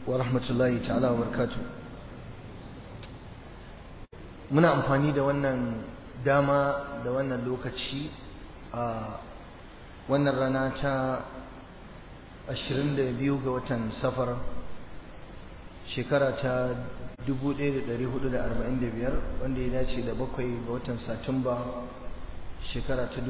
ورحمة الله تعالى وبركاته muna amfani da wannan dama da wannan lokaci a wannan rana ta 22 ga watan safar shekara ta 1445 wanda ya dace da bakwai ga watan satumba shekara ta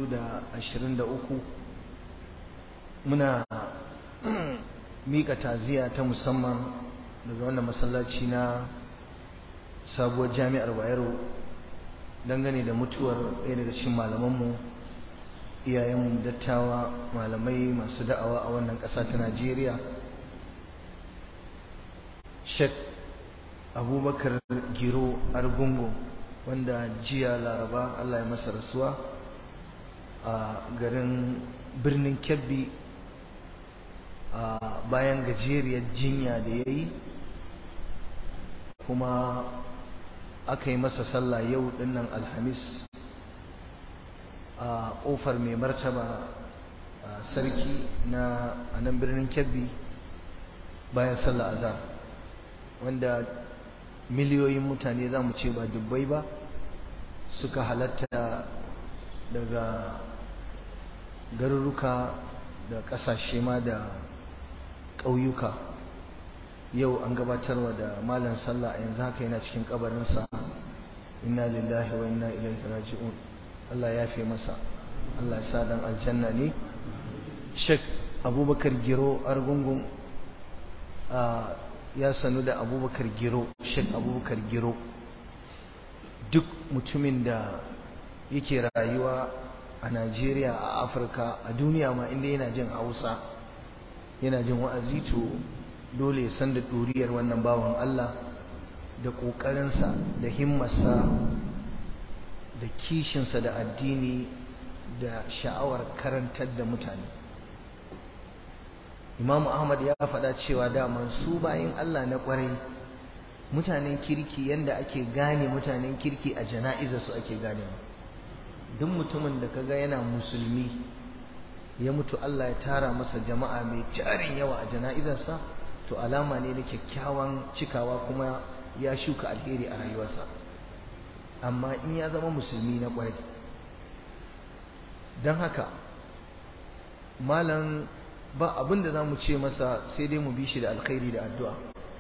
2023 muna mika taziya ta musamman daga wannan masallaci na sabuwar jami'ar bayero dangane da mutuwar ɗaya daga cikin malamanmu iyayenmu dattawa malamai masu da'awa a wannan ƙasa ta najeriya shek abubakar giro argungu wanda jiya laraba allah ya masa rasuwa a garin birnin kebbi a bayan gajeriyar jinya da ya yi kuma aka yi masa sallah yau dinnan alhamis a ƙofar mai martaba sarki na a nan birnin kebbi bayan sallah azhar wanda miliyoyin mutane za mu ce ba dubbai ba suka halatta daga garuruka da ƙasashe ma da ƙauyuka yau an gabatarwa da malam sallah a yanzu haka yana cikin kabarinsa inna lillahi wa inna ilaihi raji'un Allah ya fi masa Allah ya sa dan aljanna ne Sheikh Abubakar Giro Argungun ya sanu da Abubakar Giro Sheikh Abubakar Giro duk mutumin da yake rayuwa a Najeriya a Afirka a duniya ma inda yana jin Hausa yana jin wa'azi to dole ya san da ɗuriyar wannan bawan Allah da ƙoƙarinsa da himmarsa da kishinsa da addini da sha'awar karantar da mutane Imam Ahmad ya faɗa cewa daman su bayan Allah na ƙwarai mutanen kirki yanda ake gane mutanen kirki a jana'izar su ake ganewa duk mutumin da kaga yana musulmi ya mutu Allah ya tara masa jama'a mai jarin yawa a jana'izarsa to alama ne na kyakkyawan cikawa kuma ya shuka alheri a rayuwarsa amma in ya zama musulmi na kwarai don haka malam ba abin da za mu ce masa sai dai mu bi shi da alkhairi da addu'a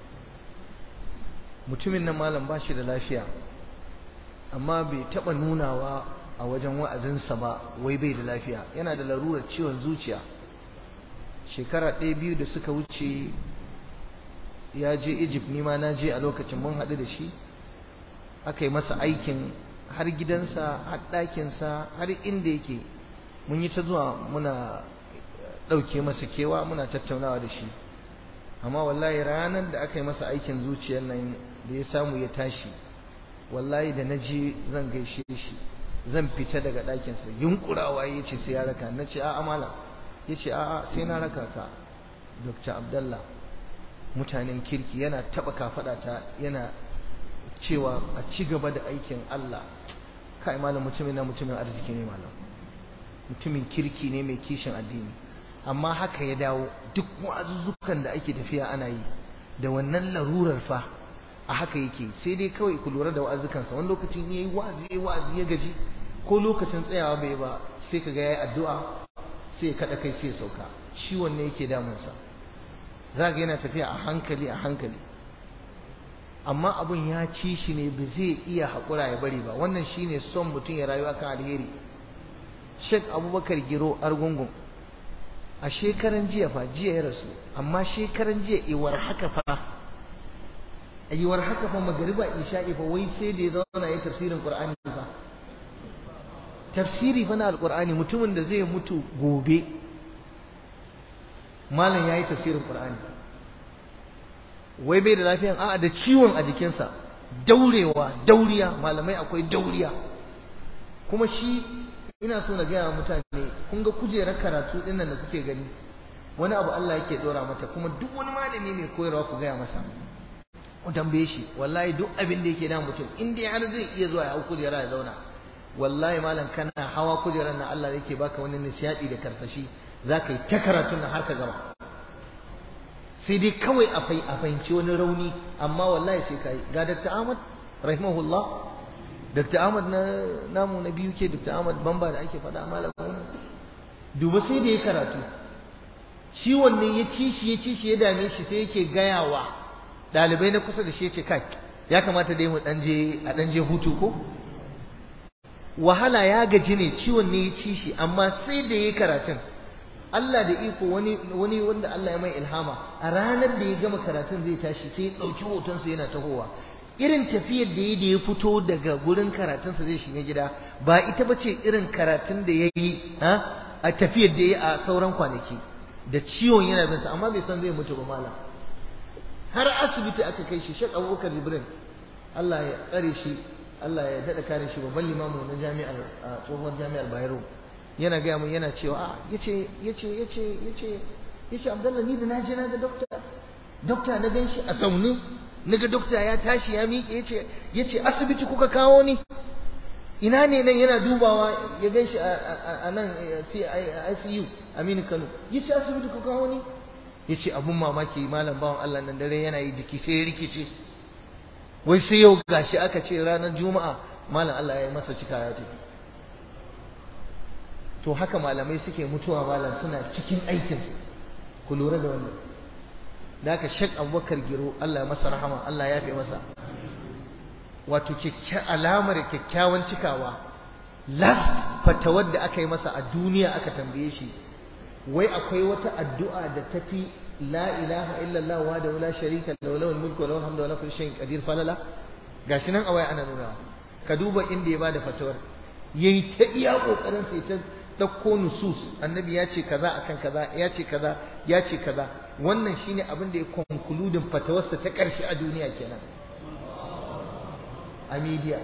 mutumin nan malam ba shi da lafiya amma bai taɓa nunawa a wajen wa'azinsa ba wai bai da lafiya yana da larurar ciwon zuciya shekara ɗaya biyu da suka wuce ya je Egypt nima na je a lokacin mun haɗu da shi aka yi masa aikin har gidansa har ɗakinsa har inda yake mun yi ta zuwa muna ɗauke masa kewa muna tattaunawa da shi amma wallahi ranar da aka yi masa aikin zuciyar nan da ya samu ya tashi wallahi da na je zan gaishe shi zan fita daga ɗakinsa yunkurawa ya ce sai ya raka na ce a'a malam ya ce a'a sai na raka ka dr abdallah mutanen kirki yana taba ta yana cewa a ci gaba da aikin Allah kai malam mutumin na mutumin arziki ne malam mutumin kirki ne mai kishin addini amma haka ya dawo duk wa'azuzzukan da ake tafiya ana yi da wannan larurar fa a haka yake sai dai kawai ku lura da wa'azukansa wani lokacin yayi wa'azi yayi wa'azi ya gaji ko lokacin tsayawa bai ba sai kaga yayi addu'a sai ya kada kai sai ya sauka shi wanne yake damunsa za ga yana tafiya a hankali a hankali amma abun ya ci shi ne ba zai iya haƙura ya bari ba wannan shine son mutum ya rayu akan alheri Sheikh Abubakar Giro Argungun a shekaran jiya fa jiya ya rasu amma shekaran jiya iwar haka fa iwar haka fa magariba isha'i fa wai sai da ya zauna ya tafsirin Qur'ani fa tafsiri fa na alqur'ani mutumin da zai mutu gobe malam yayi tafsirin Qur'ani wai bai da lafiyan a'a da ciwon a jikinsa daurewa dauriya malamai akwai dauriya kuma shi ina so na gaya mutane kun ga kujerar karatu din nan da kuke gani wani abu Allah yake dora mata kuma duk wani malami mai koyarwa ku gaya masa ku tambaye shi wallahi duk abin da yake da mutum in dai har zai iya zuwa ya hau kujera ya zauna wallahi malam kana hawa kujerar nan Allah yake baka wani nishadi da karsashi zaka yi ta karatun nan har ka gama sai dai kawai a fahimci wani rauni amma wallahi sai ka yi ga Dr. Ahmad rahimahullah Dr. Ahmad na namu na biyu ke Dr. Ahmad Bamba da ake faɗa malamin duba sai da ya karatu ciwon ne ya ci shi ya ci shi ya dame shi sai yake gayawa ɗalibai na kusa da shi ya ce kai ya kamata dai mu ɗan je a ɗan je hutu ko wahala ya gaji ne ciwon ne ya ci shi amma sai da ya karatun Allah da iko wani wani wanda Allah ya mai ilhama a ranar da ya gama karatun zai tashi sai ya ɗauki hotonsa yana tahowa irin tafiyar da ya da ya fito daga gurin karatunsa zai shiga gida ba ita ba ce irin karatun da ya yi a tafiyar da ya yi a sauran kwanaki da ciwon yana bin sa amma bai san zai mutu ba malam har asibiti aka kai shi Sheikh Abubakar Jibrin Allah ya tsare shi Allah ya dada kare shi babban limamu na jami'ar tsohuwar jami'ar Bayero yana gaya mun yana cewa a yace yace yace yace yace Abdullah ni da na je na ga dokta dokta na gan shi a zaune naga dokta ya tashi ya miƙe yace yace asibiti kuka kawo ni ina ne nan yana dubawa ya gan shi a nan ICU Aminu Kano yace asibiti kuka kawo ni yace abun mamaki malam bawan Allah nan dare yana yi jiki sai ya rikice wai sai yau gashi aka ce ranar juma'a malam Allah ya yi masa cika ya tafi to haka malamai suke mutuwa malam suna cikin aikin ku lura da wannan da haka shek abubakar giro Allah ya masa rahama Allah ya fi masa wato alamar kyakkyawan cikawa last fatawar da aka yi masa a duniya aka tambaye shi wai akwai wata addu'a da tafi la ilaha illallah wa da wala sharika lahu lahul mulku wa lahul hamdu wa lahu kulli shay'in qadir falala gashi nan a waya ana nuna ka duba inda ya bada fatawar yayi ta iya kokarin sai ta dauko nusus annabi ya ce kaza akan kaza ya ce kaza ya ce kaza wannan shine abin da ya konkludin fatawarsa ta karshe a duniya kenan a media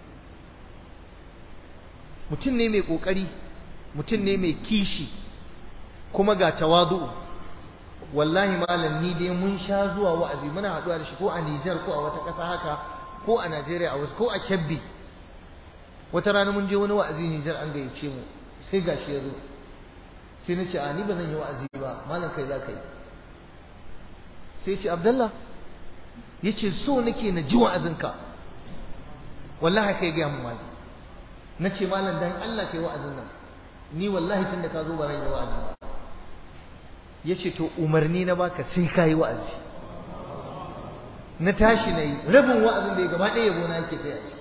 mutum ne mai kokari mutum ne mai kishi kuma ga tawadu wallahi malam ni dai mun sha zuwa wa'azi muna haɗuwa da shi ko a Nijar ko a wata ƙasa haka ko a Najeriya a wasu ko a Kebbi wata rana mun je wani wa'azi Nijar an gayyace mu sai gashi ya zo sai na ce a ni ba zan yi wa'azi ba malam kai za ka yi sai ce Abdallah ya ce so nake na ji wa'azinka wallahi kai gaya mu malam na ce malam dan Allah kai wa'azin nan ni wallahi tun da ka zo ba zan yi wa'azi ba ya ce to umarni na baka sai ka yi wa'azi na tashi na yi rabin wa'azin da ya gaba ɗaya yabo na yake kai a ciki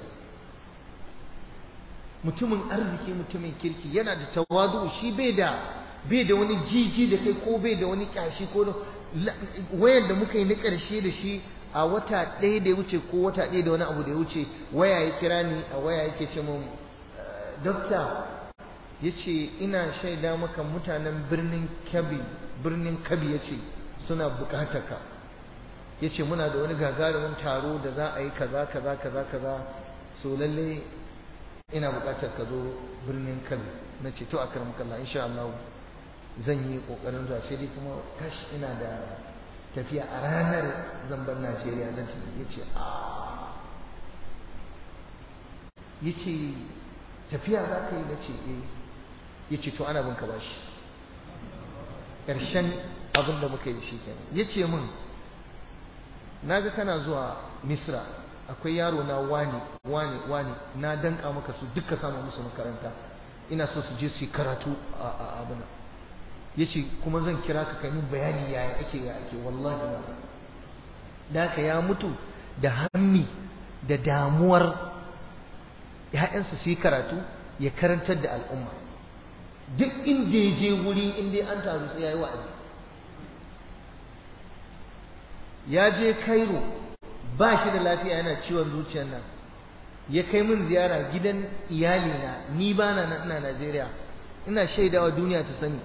mutumin arziki mutumin kirki yana da tawadu shi bai da bai da wani jiji da kai ko bai da wani kyashi ko wayar da muka yi na ƙarshe da shi a wata ɗaya da ya wuce ko wata ɗaya da wani abu da ya wuce waya ya kira ni a waya yake ce mun dokta ya ce ina shaida maka mutanen birnin kabi birnin kabi ya ce suna bukatar ka ya ce muna da wani gagarumin taro da za a yi kaza kaza kaza kaza so lalle ina bukatar ka zo birnin kabi na ce to a karam kalla insha Allah zan yi kokarin zuwa sai dai kuma kash ina da tafiya a ranar zamban Najeriya zan tafi ya ce a ya ce tafiya za ka yi na ce eh ya ce to ana bin ka bashi ƙarshen abin da muka yi shi kenan ya ce min na ga kana zuwa misra akwai yaro na wani wani wani na danka maka su duka samu musu makaranta ina so su je su yi karatu a abuna ya ce kuma zan kira ka kai min bayani yaya ake ya ake wallahi na da ka ya mutu da hammi da damuwar ‘ya'yansa su yi karatu ya karantar da al'umma duk inda ya je wuri inda an taru sai ya yi wa'azi ya je Cairo ba shi da lafiya yana ciwon zuciyar nan ya kai min ziyara gidan iyalina ni ba na nan ina Najeriya ina shaidawa duniya ta sani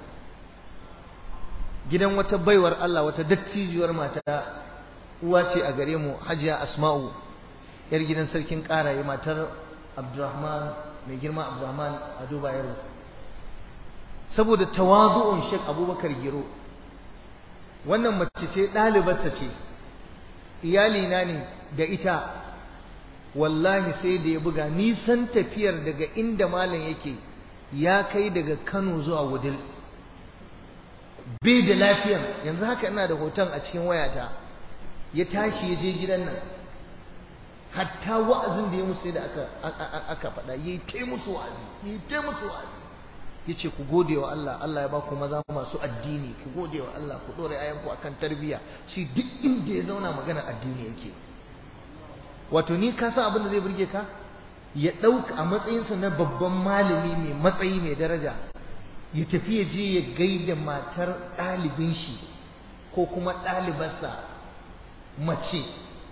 gidan wata baiwar Allah wata dattijiyar mata uwa ce a gare mu Hajiya Asma'u yar gidan sarkin Karaye matar Abdurrahman mai girma Abdurrahman Ado Bayero saboda tawazu'un Sheikh Abubakar Giro wannan mace ce ɗalibarsa ce iyalina ne da ita wallahi sai da ya buga nisan tafiyar daga inda malam yake ya kai daga Kano zuwa Wudil bai da lafiyan yanzu haka ina da hoton a cikin wayata ya tashi ya je gidan nan hatta wa'azin da ya musu da aka aka faɗa yayi ta musu wa'azi yayi ta musu wa'azi yace ku gode wa Allah Allah ya ba ku maza masu addini ku gode wa Allah ku dore ayanku akan tarbiyya shi duk inda ya zauna magana addini yake wato ni ka san abin da zai burge ka ya ɗauka a matsayinsa na babban malami mai matsayi mai daraja ya tafi ya je ya gaida matar ɗalibin shi ko kuma ɗalibarsa mace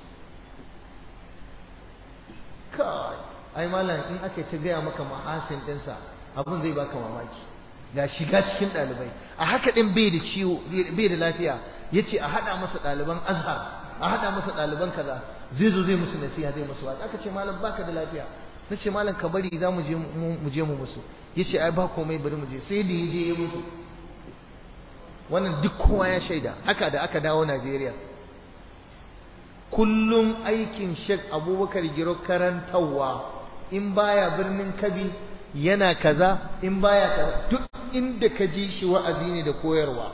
kai ai malam in aka ta gaya maka mahasin ɗinsa abin zai baka mamaki ga shiga cikin ɗalibai a haka ɗin bai da ciwo bai da lafiya ya ce a haɗa masa ɗaliban azhar a haɗa masa ɗaliban kaza zai zo zai musu nasiha zai musu wata aka ce malam baka da lafiya na ce malam ka bari za mu je mu musu ya ce ai ba komai bari mu je sai da ya je ya mutu wannan duk kowa ya shaida haka da aka dawo najeriya kullum aikin shek abubakar giro karantarwa in baya birnin kabi yana kaza in baya kaza duk inda ka ji shi wa'azi ne da koyarwa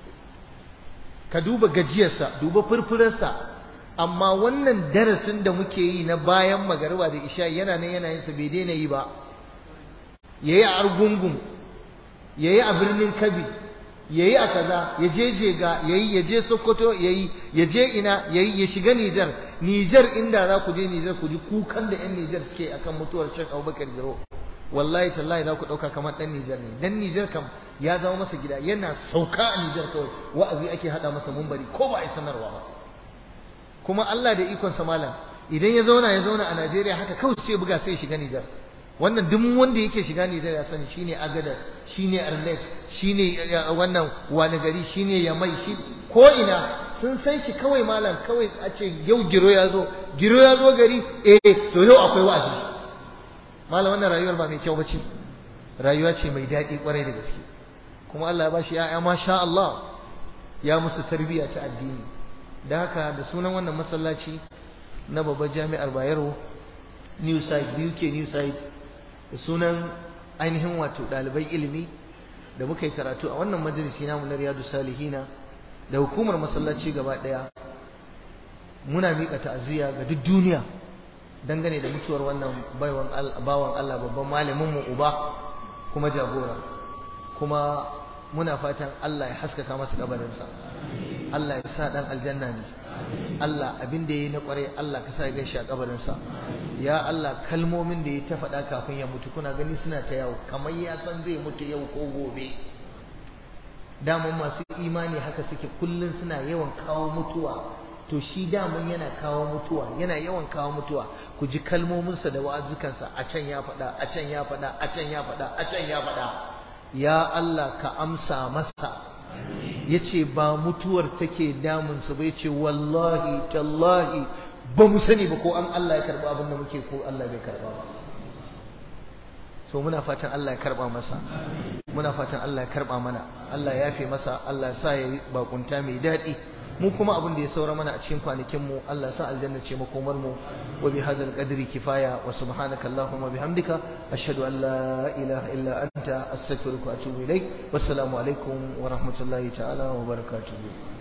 ka duba gajiyarsa duba furfurarsa amma wannan darasin da muke yi na bayan magariba da isha yana nan yana yin sa bai daina yi ba yayi a argungun yayi a birnin kabi yayi a kaza ya je jega yayi ya je sokoto yayi ya je ina yayi ya shiga Nijar Nijar inda za ku je Nijar ku ji kukan da yan Nijar suke akan mutuwar Sheikh Abubakar Giro wallahi tallahi za ku dauka kamar dan Nijar ne dan Nijar kam ya zama masa gida yana sauka a Nijar kawai wa'azi ake hada masa mumbari ko ba a yi sanarwa ba kuma Allah da ikon sa malam idan ya zauna ya zauna a Najeriya haka kawai sai buga sai shiga Nijar wannan duk wanda yake shiga Nijar ya sani shine Agadar shine Arlet shine wannan wani gari shine Yamai shi ko ina sun san shi kawai malam kawai a ce yau giro ya zo giro ya zo gari eh to yau akwai wa'azi malam wannan rayuwar ba mai kyau bace rayuwa ce mai daɗi kwarai da gaske kuma Allah ya bashi ya'ya masha Allah ya musu tarbiyya ta addini da haka da sunan wannan masallaci na babbar jami'ar Bayero New Site UK New Site da sunan ainihin wato ɗalibai ilimi da muka yi karatu a wannan majalisi namu na Riyadu Salihina da hukumar masallaci gaba ɗaya muna miƙa ta'aziyya ga duk duniya dangane da mutuwar wannan bawan Allah babban malamin mu uba kuma jagora kuma muna fatan Allah ya haskaka masa kabarinsa Allah ya sa dan aljanna ne Allah abin da yayi na kware Allah ka sa ya gaishe a kabarinsa ya Allah kalmomin da ya ta faɗa kafin ya mutu kuna gani suna ta yawo kamar ya san zai mutu yau ko gobe daman masu imani haka suke kullun suna yawan kawo mutuwa to shi daman yana kawo mutuwa yana yawan kawo mutuwa ku ji kalmominsa da wa'azukansa a can ya faɗa a can ya faɗa a can ya faɗa a can ya faɗa ya Allah ka amsa masa yace ba mutuwar take damunsa ba yace wallahi tallahi ba mu sani ba ko an Allah ya karba abin da muke ko Allah bai karba ba so muna fatan Allah ya karba masa muna fatan Allah ya karba mana Allah ya yafe masa Allah ya sa ya bakunta mai daɗi mu kuma abin da ya saura mana a cikin kwanakin mu Allah sa aljanna ce makomar mu wa bi hadal qadri kifaya wa subhanaka allahumma bihamdika ashhadu an la ilaha illa anta astaghfiruka wa atubu ilaik wassalamu alaikum wa rahmatullahi ta'ala wa barakatuh